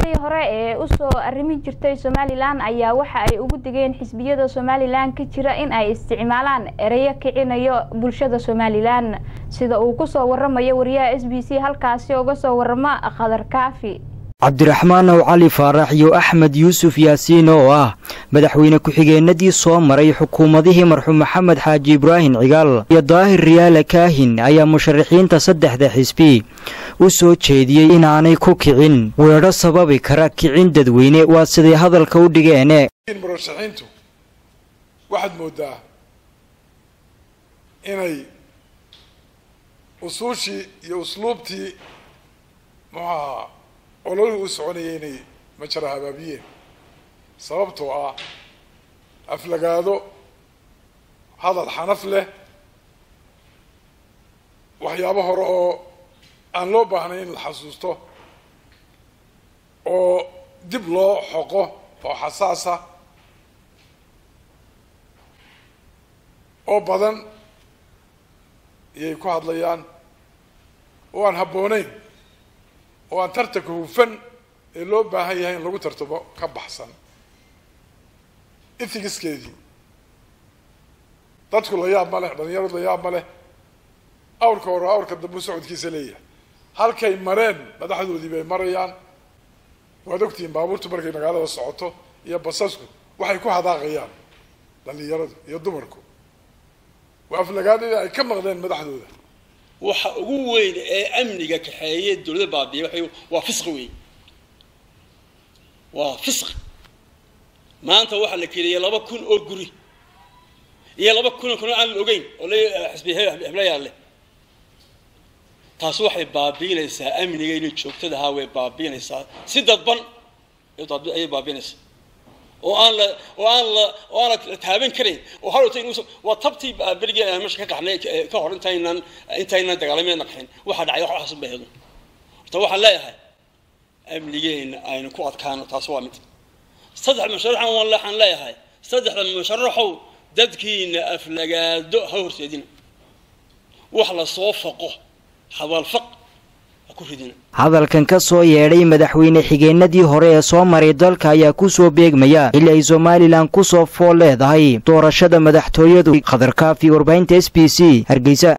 madaxdii hore ee usoo arrimi jirtay somalilan ayaa waxa ay ugu digeen xisbiyada somalilan ka jira in ay isticmaalaan ereyo kicinayo bulshada somalilan sida uu kusoo waramayo wariyaha s b c halkaasi uga soo warama khadar kaafi cabdiraxmaan ow cali faarax iyo axmed yuusuf yaasiin oo ah madaxweyne ku-xigeenadii soo maray xukuumadihii marxuum maxamed xaaji ibraahim cigaal iyo daahir riyaale kaahin ayaa musharaxiinta saddexda xisbi u soo jeediyey inaanay ku kicin weedho sababi kara kicin dadweyne waa siday hadalka u dhigeene murashaxiintu waxaad moodaa inay usuushii iyo usluubtii muxuahaa ololihii u soconayay inay majara habaabiyeen sababtoo ah aflagaado hadal xanaf leh waxyaabo hore oo aan loo baahnay in la xasuusto oo dib loo xoqo oo xasaasa oo badan iyay ku hadlayaan oo aan habbooneyn oo aan tartanka hufan ee loo baahan yahay in lagu tartamo ka baxsan ithigiskeedii dadku la yaab ma leh dhalinyaradu la yaab ma leh awrka hore awrka dambu socodkiisa leeyahay halkay mareen madaxdoodii bay marayaan waad ogtihiin baabuurtu markay magaalada socoto iyo basasku waxay ku hadaaqayaan dhalinyaradu iyo dumarku waa aflagaadadii ay ka maqdeen madaxdooda waxa ugu weyn ee amniga kaxeeye dawladda baabiya waa waa fisqi weyn waa fisqi maanta waxaa la keliyay laba kun oo guri iyo laba kun oo kun aan la ogeyn oo la xisbi heblayaa leh taasi waxay baabiinaysaa amniga inay joogtadahaa way baabiinaysaa si dadban ayay baabiinaysaa oo aan la oo aan la oo aan la taaban karayn oo hadhowta inuu waa tabtii berigii aan meesha ka qaxnay ka hor intaynan intaynan dagaalameedna qaxin waxaa dhacay wax waxaas ba hedo horta waxaan leeyahay amnigeena aynu ku adkaano taas waa mid saddex musharaxan waan waxaan leeyahay saddexda musharaxow dadkiina aflagaado ha horseedina wax la soo faqo hadalfaq hadalkan ka soo yeedhay madaxweyne xigeenadii hore ee soo maray dalka ayaa ku soo beegmaya xilli ay somalilan ku soo fool leedahay doorashada madaxtooyadu khadar kaafi warbaahinta s b c hargeysa